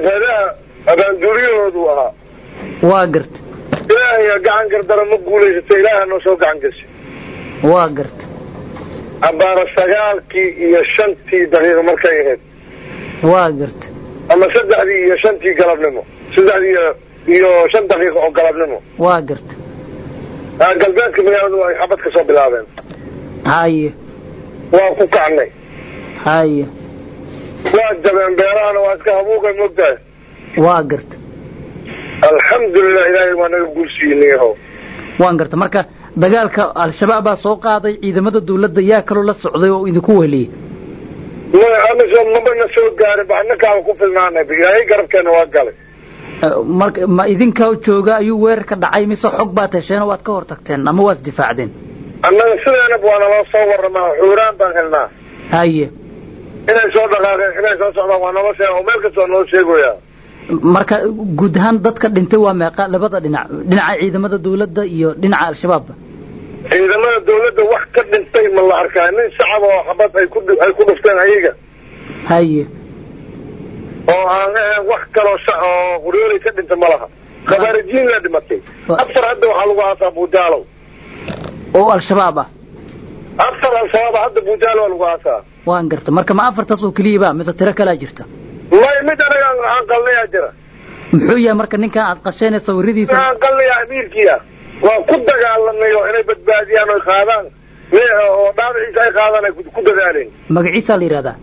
jabhadaha abaanduuliyahoodu ahaa waa garta ilaahay gacan gardara ma guulaysata ilaaha noo soo gacan gashay waa garta abbaara sagaalkii iyo shantii daqiiqo markay ahayd waa garta ama saddexdii iyo shantii galabnimo saddexdii iyo iyo shan daqiiqo oo galabnimo waa garta galbeedka magaaladu ay xabad ka soo bilaabeen haye waa ku kacnay haye waa jabeen beerahana waa iska habuuqay moogtahay waa garta alxamdulilah ilaahay waa naga guulsiiyey yahow waan garta marka dagaalka al-shabaab baa soo qaaday ciidamada dawladda yaa kaloo la socday oo idinku weliyey maya amisom mabana soo gaarin ba annakaaba ku filnaanay ilaahay garabkeena waa galay marka ma idinka jooga ayuu weerar ka dhacay mise xog baad hesheen oo waad ka hor tagteen ama waad isdifaacdeen annaga sideenaba waa naloo soo warramaa xuuraan baan helnaa haye inay soo dhaqaaqeen inay soo socdaan waa nala sheega oo meel kastoo noo sheegoyaa marka guud ahaan dadka dhintay waa meeqa labada dhinac dhinaca ciidamada dawladda iyo dhinaca al-shabaabba ciidamada dawladda wax ka dhintay ma la arkaa nin shacab oo xabad ay ku ay ku dhufteen ayaga haye oo aan ahayn wax kaloo oo quryoolay ka dhinta ma laha khabaarijiin la dhimatay afar hadda waxaa lagu aasaa buujaalow oo al-shabaab ah afar al-shabaab hadda buujaalo waa lagu aasaa waan garta marka ma afartaas oo keliyaba mise tiro kalaa jirta may mid anaga aan qalnayaa jira muxuu yahay marka ninkan aad qasheen sawiradiisa aan qalnayaa amiirkiya waa ku dagaalanay oo inay badbaadiyaan oy qaadaan oo dhaabiciisa ay qaadaan ay ku dadaaleen magaciisaa la yidhahdaa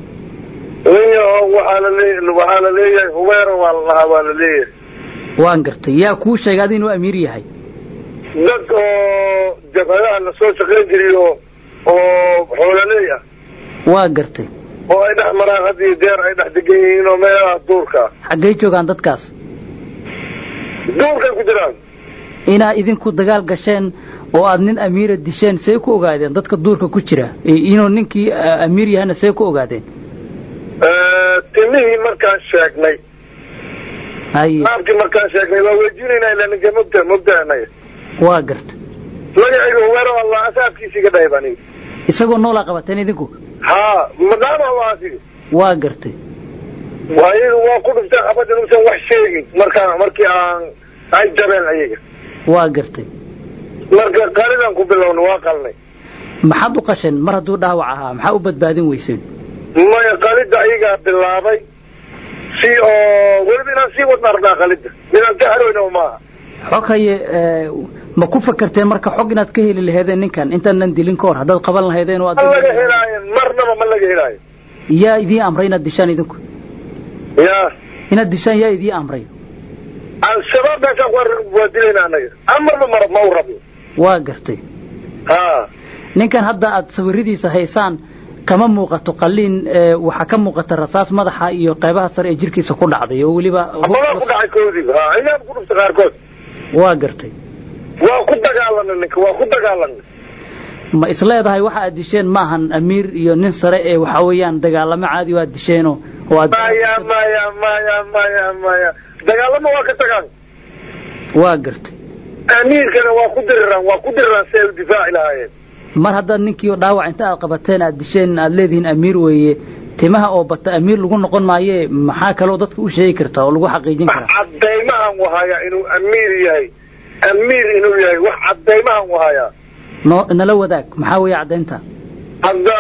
waxaa la lee waxaa la leeyahay hubeero waa la lahaa waa la leeyahay waan gartay yaa kuu sheegay adi inuu amiir yahay dad oo jabhadaha la soo shaqayn jiray oo oo xoolaleey ah waa gartay oo ay dhex maraan had iyo jeer ay dhex degan yihiin oo meelahaas duurka xaggay joogaan dadkaas duurkay ku jiraan inaad idinku dagaal gasheen oo aad nin amiira disheen see ku ogaadeen dadka duurka ku jira inuu ninkii amiir yahana see ku ogaadeen timihii markaan sheegnay haye naabkii markaan sheegnay waa weydiinaynaa ilaa ninka mogta mogtaanaga waa garta magacayga hubeero allah asaabkiisii ka dhahay baan isagoo noolaa qabateen idinku haa madhaama waasi waa gartay ayaga waa ku dhufteen xabad inuusan wax sheegin markaan markii aan ay jabeen ayaga waa gartay marka qalidaan ku bilowna waa qalnay maxaad u qasheen mar hadduu dhaawac ahaa maxaa u badbaadin weyseen maya qalida ayagaa bilaabay si oo weliba inaan sii wadna arnaa qalida inaan ka harweyna maaha xog haye ma ku fakarteen marka xog inaad ka heli laheedeen ninkan intaanan dilin ka hor haddaad qaban lahaydeen ma laga helaayo marnaba ma laga helaayo yaa idiin amray inaad dishaan idinku ya inaad dishaan yaa idiin amray al-shabaab meeshaan waa dilayna anaga amarba mar ma u rabno waa gartay ha ninkan hadda aad sawiradiisa haysaan kama muuqato qaliin waxaa ka muuqata rasaas madaxa iyo qaybaha sare ee jirkiisa ku dhacday oo weliba abadaa ku dhacay koodiiba ha inaab ku dhuftay qaarkood waa gartay waa ku dagaalanay ninka waa ku dagaalanay ma isleedahay waxa aad disheen maahan amiir iyo nin sare ee waxa weeyaan dagaalamo caadi oo aad disheenoo oo aad maya maya maya maya maya dagaalamo waa ka tagaan waa gartay amiirkana waa ku diriraan waa ku diriraan si ay u difaaci lahaayeen mar haddaad ninkii dhaawac inta aad qabateen aad disheen aad leedihiin amiir weeye timaha oo bata amiir lagu noqon maaye maxaa kaloo dadka u sheegi kartaa oo lagu xaqiijin karaa cadaymahan wahayaa inuu amiir yahay amiir inuu yahay wax cadaymahan wahayaa no nala wadaag maxaa weeye caddaynta hadda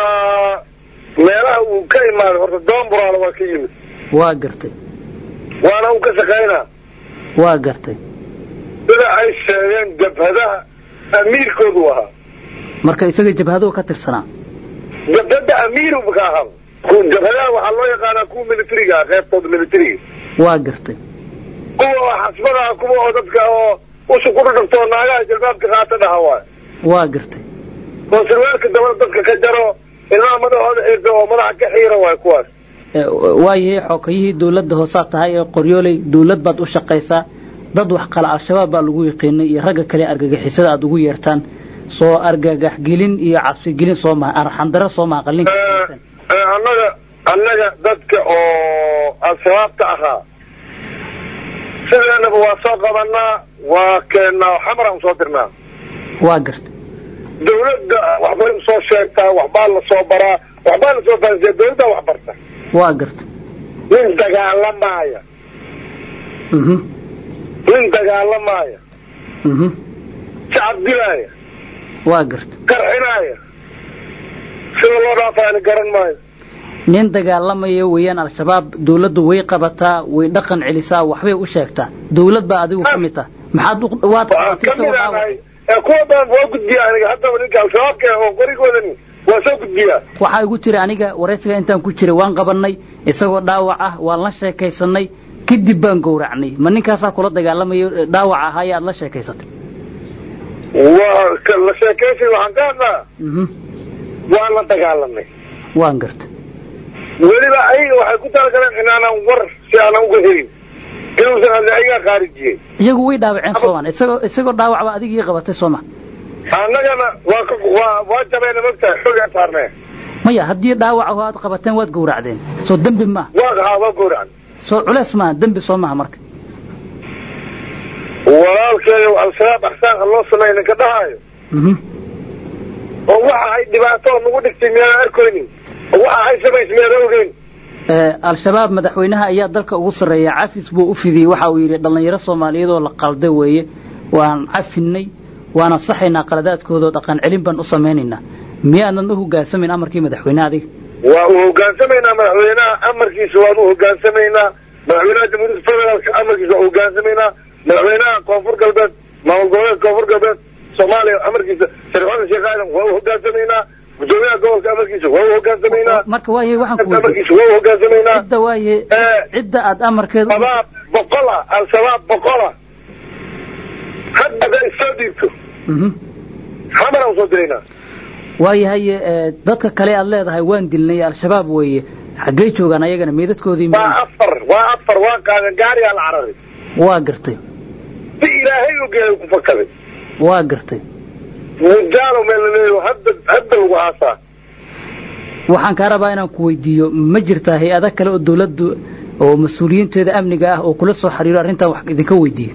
meelaha uu ka imaaday horta doonburaala waa ka yimid waa gartay waana uu ka shaqaynaa waa gartay sida ay sheegeen jabhadaha amiirkoodu ahaa marka isaga jabhadoo ka tirsanaa jabhada amiiruba ka ahaa jabhadaha waxaa loo yaqaanaa kuwa militariga ah qeybtooda militariga waa gartay kuwa xasbadaha kuwa oo dadka oo usha ku dhudhugtoo naagaha jalbaabka qaata dhaha waay waa gartay oo sirwaalka dabada dadka ka jaro ilmaha madaxooda xirta oo madaxa ka xiira waay kuwaas waayahay xookayihii dawladda hoosaad tahay ee qoryooley dawlad baad u shaqaysaa dad wax qala al-shabaab baa lagu yaqiinay iyo ragga kale argagixisada aad ugu yeertaan soo argagaxgelin iyo cabsigelin soo maha arxandaro soo maha qalinka annaga annaga dadka oo al-shabaabta ahaa sideenaba waa soo qabanaa waa keennaa xamraan usoo dirnaa waa garta dawladda waxbay usoo sheegtaa waxbaa la soo baraa waxbaa la soo fahansiya dawladdaa wax barta waa garta nin dagaalamaaya mhm nin dagaalamaaya mhm shacab dilaaya waa garta qarxinaaya sida loo dhaafaani garan maayo nin dagaalamaya weeyaan al-shabaab dawladdu way qabataa way dhaqan celisaa waxbay u sheegtaa dawlad baa adigu ka mid tah maxaad u- waad waxaan qabatay ka mid isagoo dhaawac ahay ee kuwa badan waa gudbiya aniga haddaba ninka al-shabaabka oo qorigoodani waa soo gudbiyaa waxaa igu tiri aniga waraysiga intaan ku jiray waan qabannay isagoo dhaawac ah waan la sheekaysanay kadib baan gowracnay ma ninkaasaa kula dagaalamayo ee dhaawac ahaaya aad la sheekaysatay waa ka- la sheekaysi waxaan ka hadlaa mhm waan la dagaalamay waan garta weliba ayaga waxay ku talagaleen inaanan war si aanan uga helin inuusan hadle ayagaa khaarijiyey iyagu way dhaawaceen soomaan isagoo isagoo dhaawac baa adigii qabatay sooma annagana waa ka waa waa jabeena mogtahay xogaan saarnee maya haddii dhaawac aho aad qabateen waad gowracdeen soo dembi maaha waa haa waa gowracan soo culeys maaha dembi soo maaha marka walaalkeeyo al-shabaab axsaanka loo sameeya ninka dhahaayo mhm oo waxa ay dhibaato nagu dhigtay miyaanan arkaynin oo waxa ay samaysay miyaanan ogeyn Ee, al-shabaab madaxweynaha ayaa dalka ugu sarreeya cafis buu u fidiyey waxa uu yidhi dhallinyaro soomaaliyeed oo la qalday weeye waan cafinay waana saxaynaa qaladaadkooda oo dhaqan celin baan u samaynaynaa miyaadan u hoggaansamin amarkii madaxweynaha adiga waa u hogaansamaynaa madaxweynaha amarkiisa waan u hogaansamaynaa madaxweynaha jamhuuriyadda federaalka amarkiisa waan u hogaansamaynaa madaxweynaha koonfur galbeed maamul goboleedka koonfur galbeed soomaaliya amarkiisa sharifada sheekh aadan waa u hogaansamaynaa gudoomiyaha gobolka amarkiisa waa u hogaansamaynaa marka waaye waxaan ku weydiiyey amarkiisa waa u hogaansamaynaa cidda waaye Ee, cidda aad amarkeeda u- shabaab boqola al-shabaab boqola hadda hadday soo dhiibto Mhm. xamaraan usoo diraynaa waayahay ee, dadka kale aad leedahay waan dilnay al-shabaab weeye xaggey joogaan ayagana meedadkoodii waa ma- afar waa afar waa qaadan gaariyaa la cararay waa gartay si ilaahay ogeeyay ku fakaday waa gartay mujaalo meel la leeyaho hadda hadda lagu aasaa waxaan kaa rabaa inaan ku weydiiyo ma jirtaa hay-ada kale oo dawladdu oo mas-uuliyiinteeda amniga ah oo kula soo xiriiro arrintan wax idinka weydiiyo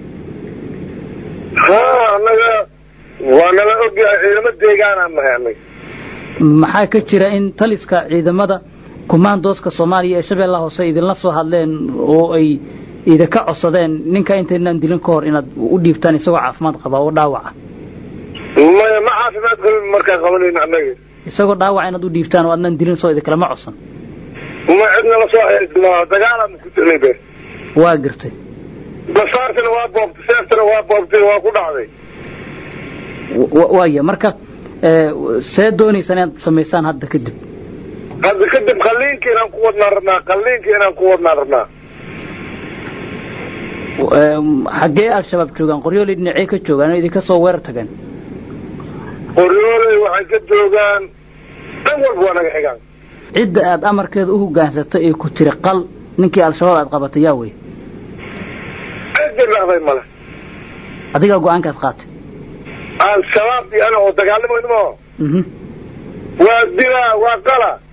haa annaga waa nala ogyahay ciidamo deegaanaan nahay annaga maxaa ka jira in taliska ciidamada kumaandooska soomaaliya ee shabeellaha hoose idinla soo hadleen oo ay idinka codsadeen ninka intaynaan dilin ka hor inaad u dhiibtaan isagoo caafimaad qaba oo dhaawaca maya ma caafimaad qabin markaan qabanayno annaga isagoo dhaawaca inaad u dhiibtaan oo aadnaan dilin soo idinkalama codsan ma cidna la soo xeeisma dagaalaan ku jirnay be waa gartay basaartana waa boobtay seeftana waa boobtay waa ku dhacday wa- waaya marka ee, see doonaysaan inaad samaysaan hadda kadib hadda kadib qalliinka inaan ku wadnaan rabnaa qalliinka inaan ku wadnaan rabnaa Ee, xaggee al-shabaab joogaan qoryooley dhinacee ka joogaan oo idinka soo weerar tageen qoryooley waxay ka joogaan dhan walba waa naga xigaan cidda aad amarkeeda u hogaansatay ee ku tiri qal ninkii al-shabaab aad qabatay yaa wey ciddi dhahday male adigaa go-aankaas qaatay al-shabaab iyo ana oo dagaalamayno mhm waa dilaa waa qala